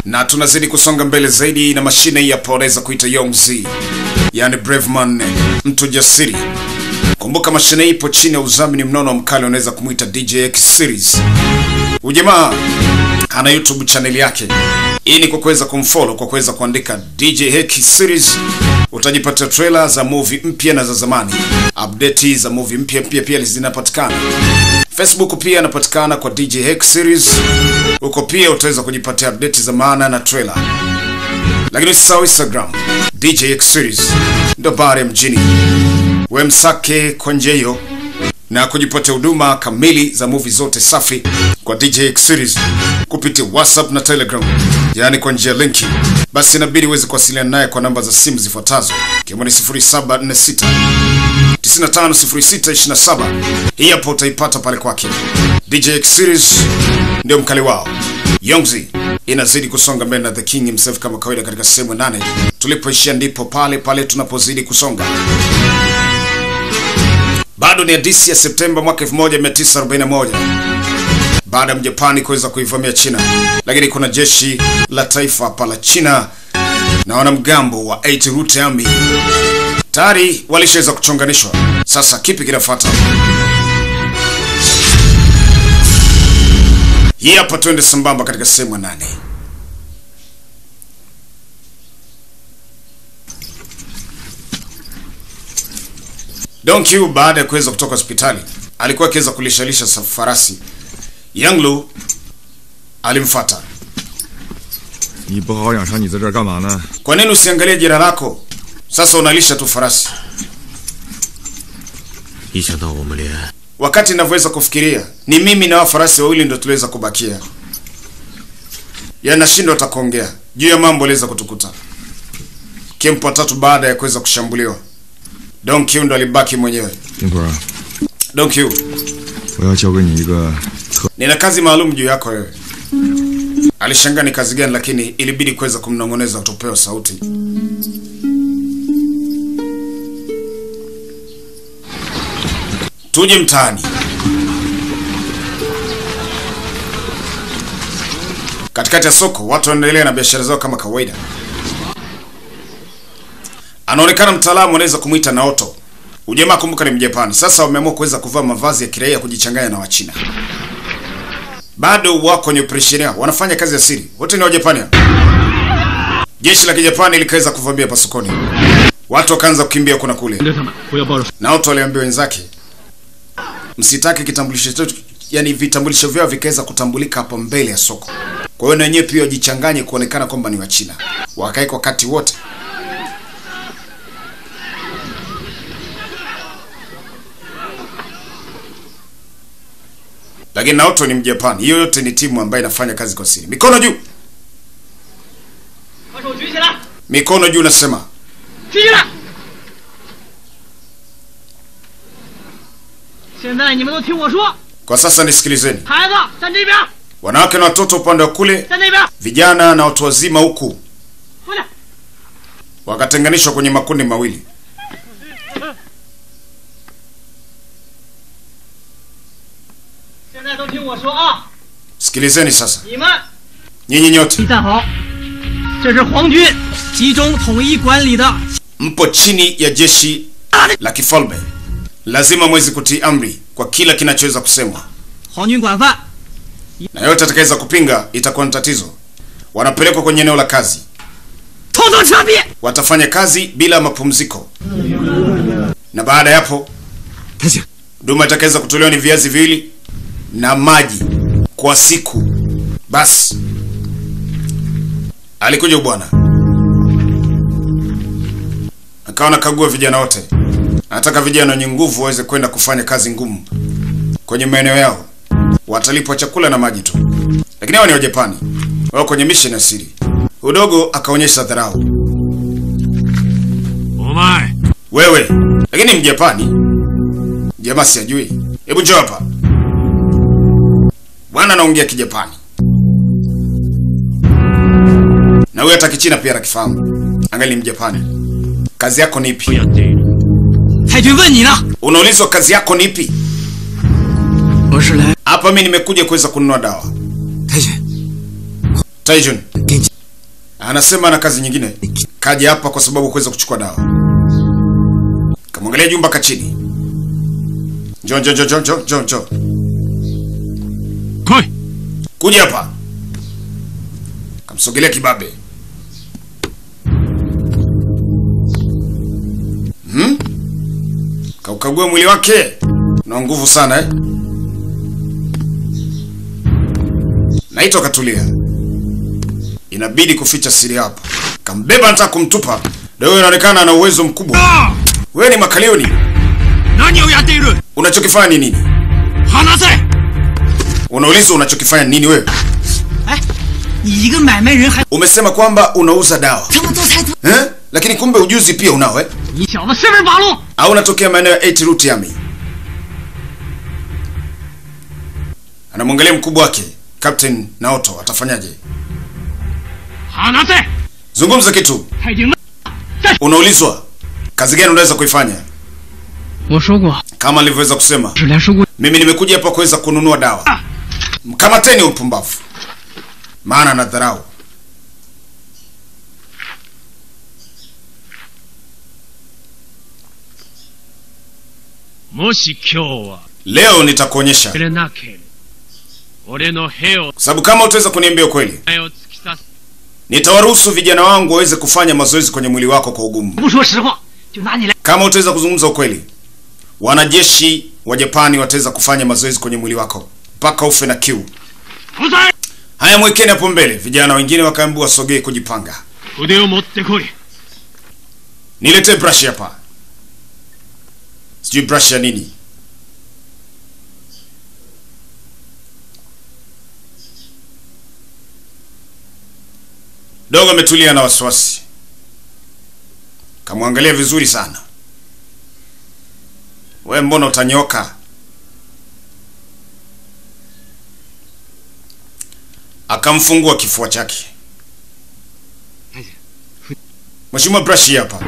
na tunazidi kusonga mbele zaidi na mashine hii hapa wanaweza kuita Yongzi, yani Braveman, mtu jasiri. Kumbuka mashine hii ipo chini ya udhamini mnono wa mkali, unaweza kumwita DJ X Series. Ujamaa ana YouTube channel yake. Hii ni kwa kuweza kumfollow, kwa kuweza kuandika DJ X Series utajipatia trailer za movie mpya na za zamani, update za movie mpya pia pia zinapatikana. Facebook pia anapatikana kwa DJ X Series. Huko pia utaweza kujipatia update za maana na trailer. Lakini usisahau Instagram DJ X Series ndo bare mjini. We msake kwa njia hiyo na kujipatia huduma kamili za movie zote safi kwa DJ X Series kupitia WhatsApp na Telegram, yaani kwa njia linki. Basi inabidi uweze kuwasiliana naye kwa namba za simu zifuatazo, ikiwa ni 0746 950627. Hii hapo utaipata pale kwake. DJ X Series ndio mkali wao. Yongzi inazidi kusonga mbele na The King himself kama kawaida, katika sehemu ya nane. Tulipoishia ndipo pale pale tunapozidi kusonga. Bado ni hadithi ya Septemba mwaka 1941 baada ya Mjapani kuweza kuivamia China, lakini kuna jeshi la taifa hapa la China na wanamgambo wa 8 Root Army tayari walishaweza kuchonganishwa. Sasa kipi kinafuata? Hii hapa, twende sambamba katika sehemu ya nane. Don Q baada ya kuweza kutoka hospitali alikuwa akiweza kulishalisha farasi. Yang Lu alimfuata. 你不好好养伤，你在这儿干嘛呢？ Kwa nini usiangalie jina lako? Sasa unalisha tu farasi. 一想到我们连 Wakati ninavyoweza kufikiria ni mimi na wa farasi wawili ndio tuliweza kubakia, yanashindwa hata kuongea juu ya mambo aliweza kutukuta. Kempo tatu baada ya kuweza kushambuliwa, Don Q ndo alibaki mwenyewe. 丁坤儿， Don Q, 我要交给你一个特 nina kazi maalum juu yako wewe. Alishangaa ni kazi gani, lakini ilibidi kuweza kumnong'oneza utopewa sauti. Tuje mtaani. Katikati ya soko watu wanaendelea na biashara zao kama kawaida. Anaonekana mtaalamu, anaweza kumwita Naoto. Ujamaa kumbuka ni Mjapani. Sasa wameamua kuweza kuvaa mavazi ya kiraia kujichanganya na Wachina. Bado wako kwenye operesheni yao, wanafanya kazi ya siri. Wote ni Wajapani. hao. Jeshi la Kijapani likaweza kuvamia pasokoni. Watu wakaanza kukimbia kuna kule. 他们不要抱着 Naoto aliambia wenzake, msitake kitambulisho chetu, yani vitambulisho vyao vikaweza kutambulika hapo mbele ya soko. Kwa hiyo na wenyewe pia wajichanganye kuonekana kwamba ni Wachina, wakae kwa wakati wote. Lakini Naoto ni Mjapani, hiyo yote ni timu ambayo inafanya kazi kwa siri. Mikono juu, 把手举起来， mikono juu, nasema 举起来！现在你们都听我说， kwa sasa. Nisikilizeni, 孩子站这边， wanawake na watoto upande wa kule, 站那边， vijana na watu wazima huku 回来！ wakatenganishwa kwenye makundi mawili. 现在都听我说啊， Sikilizeni sasa, 你们 nyinyi nyote 站好，这是皇军集中统一管理的 mpo chini ya jeshi la kifalme, lazima mwezi kutii amri kwa kila kinachoweza kusemwa, 皇军管范， na yote atakayeweza kupinga itakuwa ni tatizo. Wanapelekwa kwenye eneo la kazi, 统统枪毙！ watafanya kazi bila mapumziko, na baada ya hapo 太监， huduma itakaweza kutolewa ni viazi viwili na maji kwa siku. Basi alikuja bwana akawa nakagua vijana wote, anataka vijana wenye nguvu waweze kwenda kufanya kazi ngumu kwenye maeneo yao, watalipwa chakula na maji tu, lakini hao ni Wajapani, wao kwenye mission ya siri. Udogo akaonyesha dharau, 我们 wewe lakini Mjapani jamaa sijui. Hebu njoo hapa bwana, anaongea Kijapani na huyo hata Kichina pia anakifahamu. Angali Mjapani. Kazi yako ni 不 ipi? 要对太君问你呢， Unaulizwa kazi yako ni ipi? 我是来 Hapa mimi nimekuja kuweza kununua dawa. 太监， Taijun, 给你 anasema ana kazi nyingine, kaja hapa kwa sababu kuweza kuchukua dawa. Kamwangalia jumba kachini. Njoo njoo njoo njoo njoo njoo. 来い Kuja hapa. Kamsogelea kibabe. Hmm? Kaukagua mwili wake. Una nguvu sana eh? Naitwa katulia. Inabidi kuficha siri hapa. Kambeba anataka kumtupa. Ndio inaonekana ana uwezo mkubwa. あ Wewe ni makalioni. 何をやっている Unachokifanya ni nini? 離せ Unaulizwa unachokifanya ni nini wewe? 哎，你一个买卖人还 Umesema kwamba unauza dawa. 这么多才多， Eh? Lakini kumbe ujuzi pia unao eh? 你小子十分八路！ au unatokea maeneo ya 8 route yami anamwangalia mkubwa wake captain naoto atafanyaje 放せ！ zungumza kitu 太精了！ unaulizwa kazi gani unaweza kuifanya 我说过， kama nilivyoweza kusema 质量是物。 mimi nimekuja hapa kuweza kununua dawa mkamateni upumbavu maana na dharau もし今日は leo nitakuonyesha くれなければ俺の兵を kwa sababu kama utaweza kuniambia ukweli 前を突き刺す nitawaruhusu vijana wangu waweze kufanya mazoezi kwenye mwili wako kwa ugumu 不说实话，就拿你来。 kama utaweza kuzungumza ukweli wanajeshi wa japani wataweza kufanya mazoezi kwenye mwili wako mpaka ufe na kiu 不在 haya mwekeni hapo mbele vijana wengine wakaambiwa wasogee kujipanga 筆を持ってこい niletee brush hapa sijui brush ya nini dogo ametulia na wasiwasi kamwangalia vizuri sana we mbona utanyoka akamfungua kifua chake mheshimiwa brush hii hapa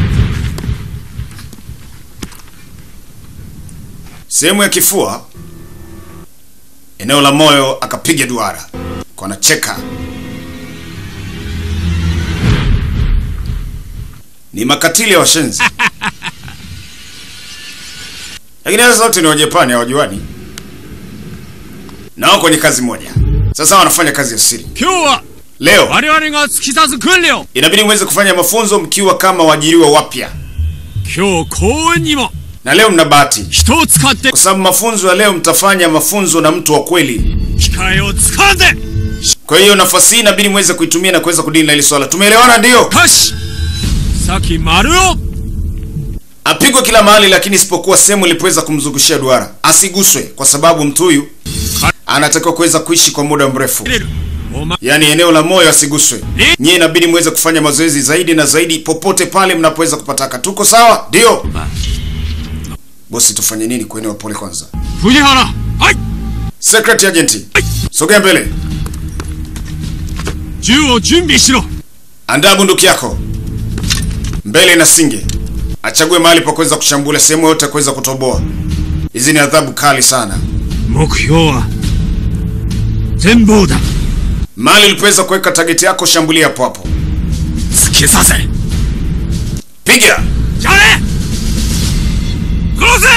sehemu ya kifua eneo la moyo akapiga duara kwa anacheka ni makatili ya washenzi lakini hasa wote ni wajapani hawajuani nao kwenye kazi moja sasa wanafanya kazi ya siri 今日は leo 我々が突き刺す訓練を inabidi mweze kufanya mafunzo mkiwa kama waajiriwa wapya 今日公園にも na leo mna bahati 人を使って kwa sababu mafunzo ya leo mtafanya mafunzo na mtu wa kweli 機会をつかんで kwa hiyo nafasi hii inabidi mweze kuitumia na kuweza kudili na hili swala tumeelewana ndio よし先丸を apigwe kila mahali lakini isipokuwa sehemu ilipoweza kumzungushia duara asiguswe kwa sababu mtu huyu anatakiwa kuweza kuishi kwa muda mrefu 入れるお前 yaani eneo la moyo asiguswe nyie inabidi muweze kufanya mazoezi zaidi na zaidi popote pale mnapoweza kupataka tuko sawa ndio bosi tufanye nini kwa eneo pole kwanza 藤原はい secret agent sogea mbele 銃を準備しろ andaa bunduki yako mbele na singe achague mahali pa kuweza kushambulia sehemu yote ya kuweza kutoboa hizi ni adhabu kali sana 目標は全貌だ mahali ulipoweza kuweka tageti yako shambulia hapo hapo 突き刺せ piga じゃれ殺せ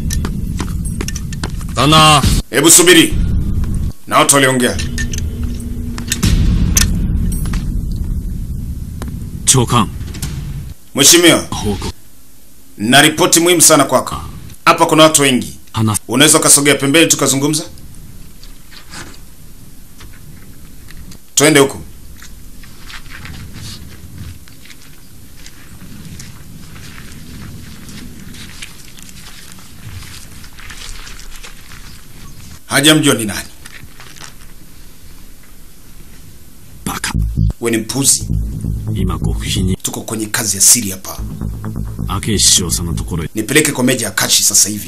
旦那 hebu subiri na watu waliongea 長官 mheshimiwa 報告 na ripoti muhimu sana kwako hapa kuna watu wengi 話す unaweza ukasogea pembeni tukazungumza twende huku hajamjua ni nani バカ we ni mpuzi 今極秘に tuko kwenye kazi ya siri hapa 明石師匠さんのところへ nipeleke kwa meja ya kachi sasa hivi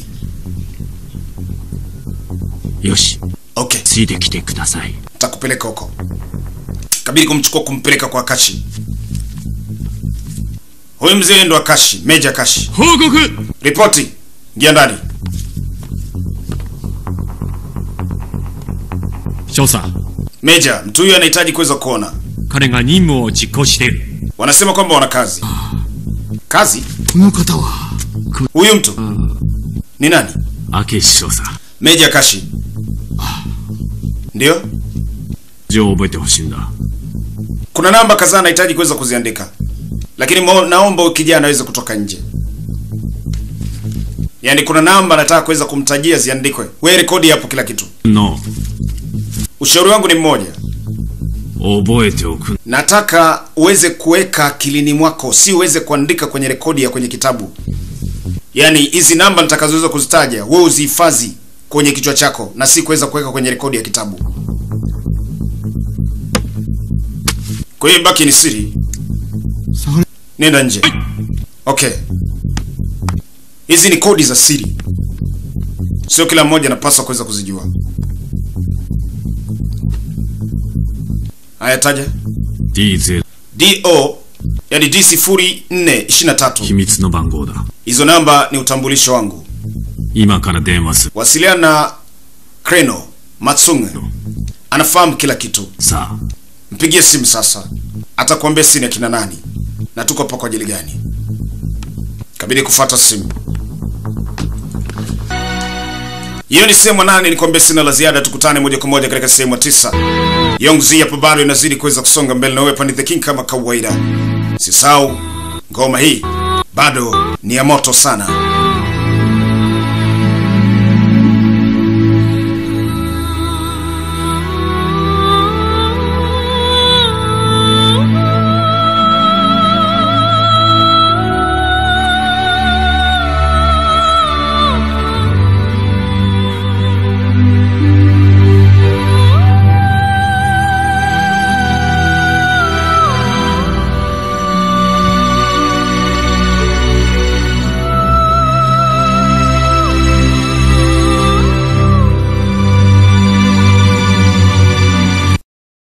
よし okay ついてきてください takupeleka huko kabidi kumchukua kumpeleka kwa akashi huyu mzee ndo akashi meja akashi 報告 ripoti ingia ndani 少佐 meja mtu huyu anahitaji kuweza kuona 彼が任務を実行している wanasema kwamba wana kazi kazi この方は huyu mtu ni nani 明石少佐 meja kashi ndio 字を覚えてほしいんだ kuna namba kadhaa nahitaji kuweza kuziandika lakini mo, naomba huyu kijana aweze kutoka nje yaani kuna namba nataka kuweza kumtajia ziandikwe we rekodi hapo kila kitu の ushauri wangu ni mmoja 覚えておく nataka uweze kuweka akilini mwako si uweze kuandika kwenye rekodi ya kwenye kitabu yaani hizi namba nitakazoweza kuzitaja wewe uzihifadhi kwenye kichwa chako na si kuweza kuweka kwenye rekodi ya kitabu kwa hiyo baki ni siri nenda nje okay hizi ni kodi za siri sio kila mmoja anapaswa kuweza kuzijua haya taja D0 do yani d sifuri nne ishirini na tatu 秘密の番号だ hizo namba ni utambulisho wangu 今から電話する wasiliana na kreno matsunge anafahamu kila kitu さあ mpigie simu sasa atakuambia sini akina nani na tuko hapa kwa ajili gani kabidi kufata simu hiyo ni sehemu ya nane nikwambia sina la ziada tukutane moja kwa moja katika sehemu ya tisa yongzi hapo bado inazidi kuweza kusonga mbele na wewe pani the king kama kawaida sisau ngoma hii bado ni ya moto sana